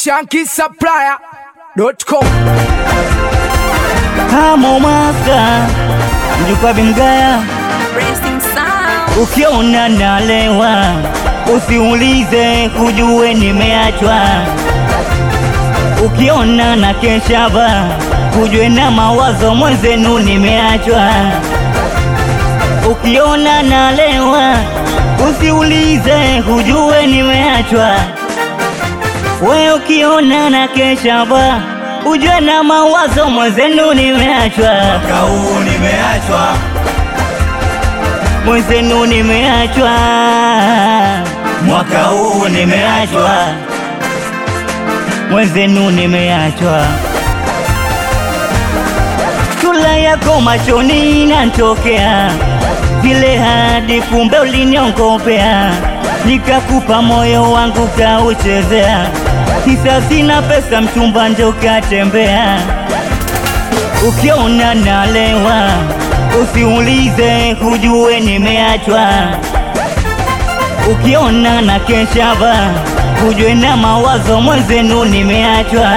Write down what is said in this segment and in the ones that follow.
shankisupplier.com Hamo maka mjukwa bimgaya, Racing Sound. ukiona nalewa usiulize, kujue nimeachwa. Ukiona na keshaba, kujue na mawazo mwenzenu nimeachwa. Ukiona nalewa usiulize, kujue nimeachwa. We ukiona na keshaba, ujue na mawazo mwenzenu nimeachwa. Mwaka huu nimeachwa, mwenzenu nimeachwa, mwaka huu nimeachwa, mwenzenu nimeachwa. Sura yako machoni inantokea vile hadi kumbe uliniongopea, nikakupa moyo wangu kauchezea, kisa sina pesa, mchumba ndo katembea. Ukiona nalewa usiulize, kujue nimeachwa. Ukiona na keshaba, kujue na mawazo mwenzenu nimeachwa.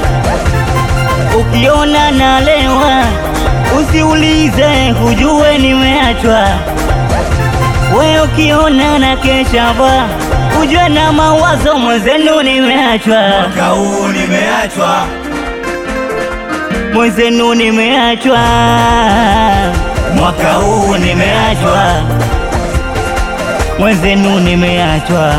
Ukiona nalewa usiulize, kujue nimeachwa. We ukiona na keshaba, kujue na mawazo mwenzenu nimeachwa. mwaka huu nimeachwa, Mwenzenu nimeachwa, mwaka huu nimeachwa, mwenzenu nimeachwa.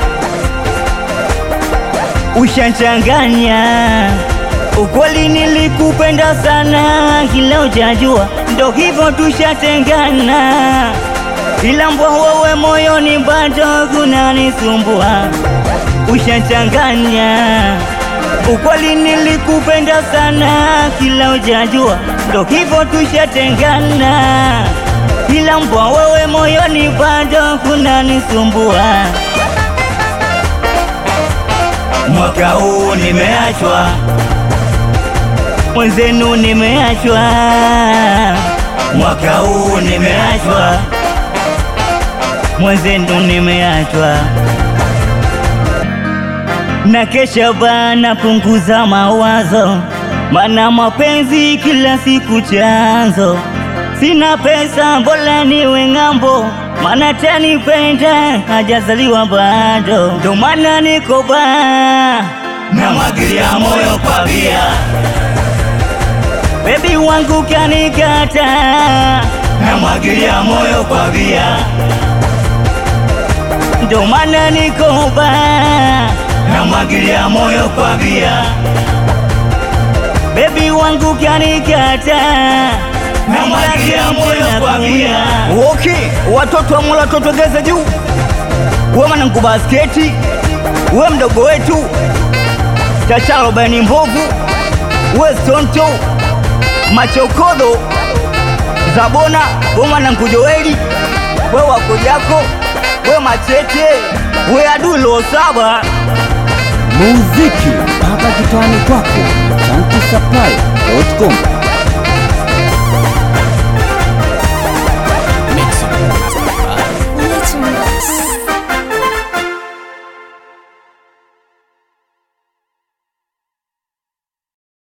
Ushanchanganya ukweli, nilikupenda sana, kila ujajua, ndo hivyo tushatengana, ila mbwa wewe moyoni bado kunanisumbua. Ushanchanganya ukweli, nilikupenda sana, kila ujajua, ndo hivyo tushatengana, ila mbwa wewe moyoni bado kunanisumbua. mwaka huu nimeachwa, mwenzenu nimeachwa, mwaka huu nimeachwa, mwenzenu nimeachwa, na kesha bana, punguza mawazo, mana mapenzi kila siku chanzo. Sina pesa, bora niwe ng'ambo, mana tanipenda hajazaliwa bado, ndo maana niko baa namwagilia moyo kwa bia, Baby wangu kanikata, namwagilia moyo kwa bia, ndo maana niko baa. namwagilia moyo kwa bia, Baby wangu kanikata, namwagilia moyo kwa bia, Okay, watoto wa Mola totogeze juu, we mwanangu basketi, we mdogo wetu chachalo bani mbovu, we stonto machokodo zabona, we mwanangu Joeli, we wakojako, we machete, we adui lo saba muziki mpaka kitani kwako chanki supply.com